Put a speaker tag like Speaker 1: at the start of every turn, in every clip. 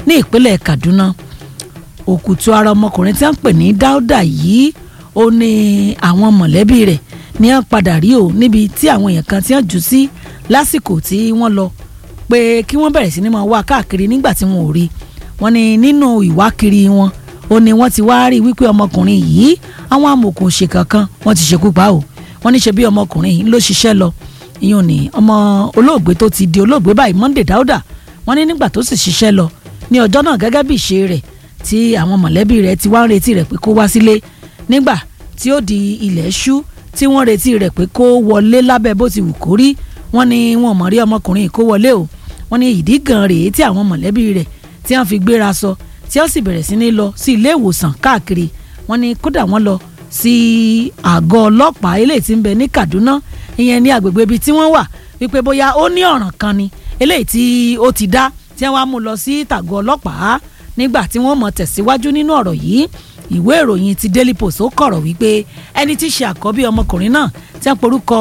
Speaker 1: ní ìpínlẹ̀ Kaduna òkùtù ara ọmọkùnrin tí wọ́n ń pè ní Dáúdà yìí ó ní àwọn mọ̀lẹ́bí rẹ̀ ní wọ́n padà rí o níbi tí àwọn èèyàn kan tí wọ́n jù sí lásìkò tí wọ́n lọ pé kí wọ́n bẹ̀rẹ̀ sí ní máa wá káàkiri nígbà tí wọn ò rí wọ́n ní nínú ìwákiri wọn ó ní wọ́n ti wá rí wípé ọmọkùnrin yìí àwọn amòòkùnṣèkà kan wọ́n ti ṣekú pa o wọ́n ní ṣe bí ọmọkùnrin yìí ló ṣiṣẹ́ lọ ìyún ní ọmọ olóògbé tó ti di olóògbé báyìí Monday Dáúdà wọ́n ní nígbà tó sì ṣiṣẹ́ lọ ní ọjọ́ náà gẹ́gẹ́ bí ìṣe rẹ̀ tí àwọn mọ̀lẹ́bí rẹ̀ ti wá ń retí rẹ̀ pé kó wá sílé nígbà tí ó di ilẹ̀ ṣú tí wọ́n retí rẹ̀ pé kó wọlé lábẹ́ bó ti wù kó rí wọ́n ní wọn mọ̀ rí ọmọkùnrin kó wọlé o wọ́n ní ìdí gan rèé tí àwọn mọ̀lẹ́bí rẹ̀ tí wọ́n fi gbéra sọ tí wọ́n sì bẹ̀rẹ̀ sí ní lọ sí ilé ìwòsàn káàkiri wọ́n ní kódà wọ́n lọ sí àgọ́ ọlọ́pàá eléyìí tí ń bẹ ní Kaduna ìyẹn ní agbègbè ibi tí wọ́n wà wípé bóyá ó ní ọ̀ràn kan ni eléyìí tí ó ti dá tí wọ́n á mú lọ sí tàgọ́ ọlọ́pàá nígbà tí wọ́n mọ̀ tẹ̀síwájú nínú ọ̀rọ̀ yìí ìwé ìròyìn ti Daily Post ó kọ̀rọ̀ wípé ẹni tí í ṣe àkọ́bí ọmọkùnrin náà tí wọ́n porúkọ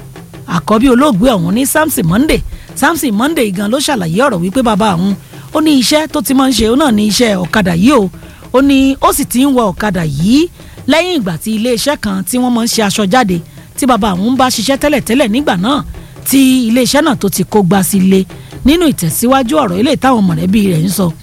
Speaker 1: àkọ́bí olóògbé ọ̀hún ní Samson Monday Samson Monday gan ló ṣàlàyé ọ̀rọ̀ wípé bàbá òun ó ní iṣẹ́ tó ti máa ń ṣe ó náà ní iṣẹ́ ọ̀kadà yìí o ó ní ó sì ti ń wọ ọ̀kadà yìí lẹ́yìn ìgbà tí iléeṣẹ́ kan tí wọ́n máa ń ṣe aṣọ jáde tí bàbá òun bá ṣiṣẹ́ tẹ́lẹ̀tẹ́lẹ̀ nígbà náà tí iléeṣẹ́ náà tó ti kó gbá sí ilé nínú ìtẹ̀síwájú ọ̀rọ̀ ilé táwọn mọ̀lẹ́bí rẹ̀ ń sọ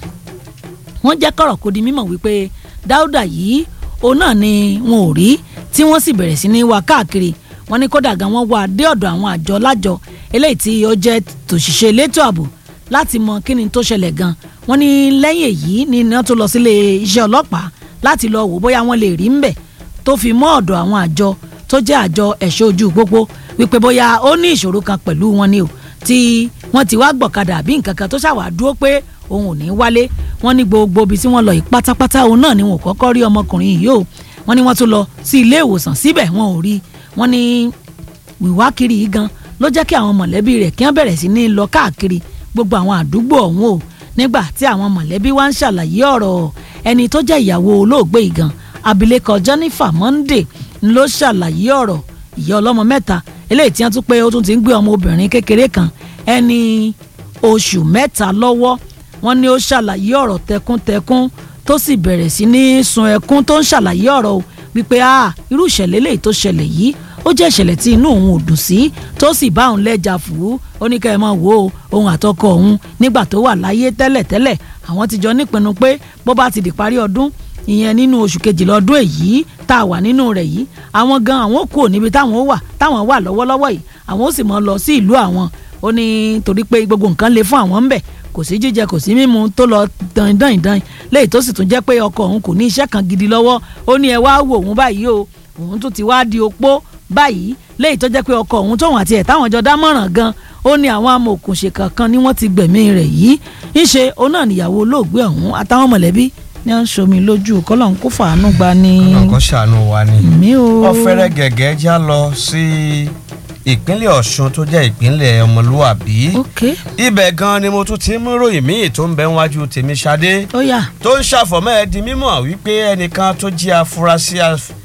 Speaker 1: wọ́n jẹ́ kọ̀rọ̀ kó di mímọ̀ wípé Dáúdà yìí òun náà ni wọn ò rí tí wọ́n sì bẹ̀rẹ̀ sí ní wá káàkiri wọ́n ní kódà gan wọ́n wá dé ọ̀dọ̀ àwọn àjọ lájọ eléyìí tí ó jẹ́ tòṣìṣẹ́ elétò ààbò láti mọ kí ni tó ṣẹlẹ̀ gan wọ́n ní lẹ́yìn èyí ni wọ́n tó lọ sílé iṣẹ́ ọlọ́pàá láti lọ wò bóyá wọ́n lè rí ń bẹ̀ tó fi mọ́ ọ̀dọ̀ àwọn àjọ tó jẹ́ àjọ ẹ̀ṣọ́ ojú pópó wípé bóyá ó ní ìṣòro kan pẹ̀lú wọn ni o tí wọ́n ti wá gbọ̀kadà àbí nǹkan kan tó ṣàwà dúró pé òun ò ní wálé wọ́n ní gbogbo ibi tí wọ́n lọ yìí pátápátá òun náà ni wọn ò kọ́kọ́ rí ọmọkùnrin yìí o wọ́n ní wọ́n tún lọ sí ilé ìwòsàn síbẹ̀ wọn ò rí wọ́n ní wíwá kiri yìí gan ló jẹ́ kí àwọn mọ̀lẹ́bí rẹ̀ kí wọ́n bẹ̀rẹ̀ sí ní lọ káàkiri gbogbo àwọn àdúgbò ọ̀hún o nígbà tí àwọn mọ̀lẹ́bí wá ń ṣàlàyé ọ̀rọ̀ ẹni tó jẹ́ ìyàwó olóògbé ìgàn abilékọ Jennifer Monday ló ṣàlàyé ọ̀rọ̀ ìyá ọlọ́mọ mẹ́ta eléyìí tí wọ́n tún pé ó tún ti ń gbé ọmọ obìnrin kékeré kan ẹni oṣù mẹ́ta lọ́wọ́ wọ́n ní ó ṣàlàyé ọ̀rọ̀ tẹkúntẹkún tó sì bẹ̀rẹ̀ sí ní sun ẹkún tó ń ṣàlàyé ọ̀rọ̀ o wípé a irú ìṣẹ̀lẹ̀ eléyìí tó ṣẹlẹ̀ yìí ó jẹ́ ìṣẹ̀lẹ̀ tí inú òun ò dùn sí tó sì bá òun lẹ́jà fù ú ó ní kẹ́ ẹ máa wò ó òun àtọkọ òun nígbà tó wà láyé tẹ́lẹ̀tẹ́lẹ̀ àwọn ti jọ nípinnu pé bó bá ti di parí ọdún ìyẹn nínú oṣù kejìlá ọdún èyí tá a wà nínú rẹ̀ yìí àwọn gan àwọn kò níbi táwọn wà táwọn wà lọ́wọ́lọ́wọ́ yìí àwọn ó sì mọ lọ sí ìlú àwọn ó ní torí pé gbogbo nǹkan le fún àwọn ń bẹ̀ kò sí jíjẹ kò sí mímu tó lọ dandan ìdan léyìí tó sì tún jẹ́ pé ọkọ òun kò ní iṣẹ́ kan gidi lọ́wọ́ ó ní ẹ wá wò òun báyìí o òun tún ti wá di opó báyìí léyìí tó jẹ́ pé ọkọ òun tóun àti ẹ̀ táwọn jọ dámọ̀ràn gan ó ní àwọn amòòkùnṣèkà kan ni wọ́n ti gbẹ̀mí rẹ̀ yìí ńṣe òun náà níyàwó olóògbé ọ̀hún àtàwọn mọ̀lẹ́bí ní à ń ṣomi lójú kọ́lọ́n kó fàánú gba ni.
Speaker 2: ọkọ ṣàánú wa ni.
Speaker 1: mi ò.
Speaker 2: ọ̀fẹ́rẹ́ gẹ̀gẹ́ já lọ sí ìpínlẹ̀ Ọ̀ṣun tó jẹ́ ìpínlẹ̀ ọmọlúwàbí.
Speaker 1: ok
Speaker 2: ibẹ̀ gan ni mo tún ti mú ròyìn míì tó ń bẹ níwájú tèmi ṣadé
Speaker 1: ó yá
Speaker 2: tó ń ṣàfọ̀mọ́ ẹ di mímọ̀ wípé ẹnìkan tó jí afurasí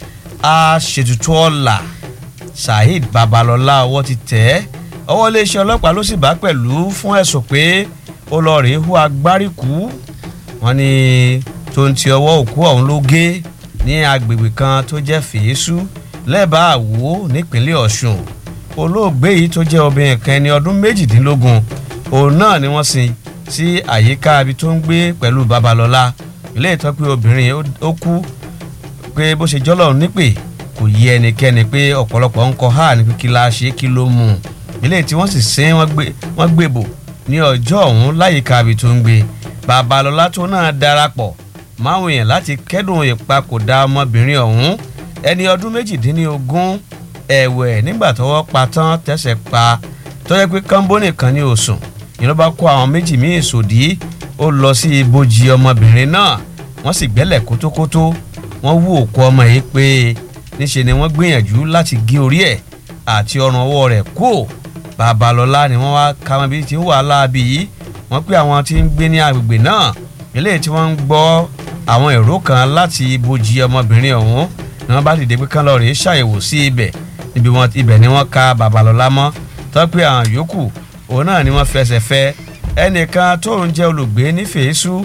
Speaker 2: aṣètùtù ọ̀la Saheed Babalọ́lá ọwọ́ ti tẹ̀ ẹ́ ọwọ́ iléeṣẹ́ ọlọ́pàá ló sì bá pẹ̀lú fún ẹ̀sùn pé ó lọ rèé hu agbáríkú wọ́n ní tó ń ti ọwọ́ òkú ọ̀hún ló gé ní agbègbè kan tó jẹ́ fèésù lẹ́bàá àwò nípínlẹ̀ Ọ̀ṣun olóògbé yìí tó jẹ́ obìnrin kan ẹni ọdún méjìdínlógún òun náà ni wọ́n sin sí àyíká ibi tó ń gbé pẹ̀lú Babalọ́lá ilé ìtọ́ pé obìnrin ó kú pé bó ṣe jọ́lọ̀ nípè kò yí ẹnikẹ́ni pé ọ̀pọ̀lọpọ̀ ń kọ́ ha ní kí la ṣe kí ló mú un ilé tí wọ́n sì sin wọ́n gbèbò ní ọjọ́ ọ̀hún láyìíká ibi tó ń gbé Babalọ́lá tó náà darapọ̀ máwọn èèyàn láti kẹ́dùn ìpapòdà ọmọbìnrin ọ̀hún ẹni ọdún méjìdínlógún ẹ̀wẹ̀ nígbà tọ́wọ́ pa tán tẹ̀sẹ̀ pa tọ́jọ́ pé kánbó nìkan ní òsùn ìlú bá kó àwọn méjì míì sòdí ó lọ sí ibojì ọmọbìnrin náà wọ́n sì gbẹ́lẹ̀ kótókótó wọ́n wú òkú ọmọ yìí pé níṣe ni wọ́n gbìyànjú láti gé orí ẹ̀ àti ọrùn ọwọ́ rẹ̀ kó Babalọ́lá ni wọ́n wá ka wọn bí ti ń wà láabi yìí wọ́n pé àwọn tí ń gbé ní agbègbè náà eléyìí tí wọ́n ń gbọ́ àwọn èrò kan láti ibojì ọmọbìnrin ọ̀hún ni wọ́n bá dìde pé kán lọ rèé ṣàyẹ̀wò sí ibẹ̀ níbi wọn ibẹ̀ ni wọ́n ka Babalọ́lá mọ́ tọ́pẹ́ àwọn yòókù òun náà ni wọ́n fẹsẹ̀ fẹ́ ẹnìkan tóun jẹ́ olùgbé ní fèésù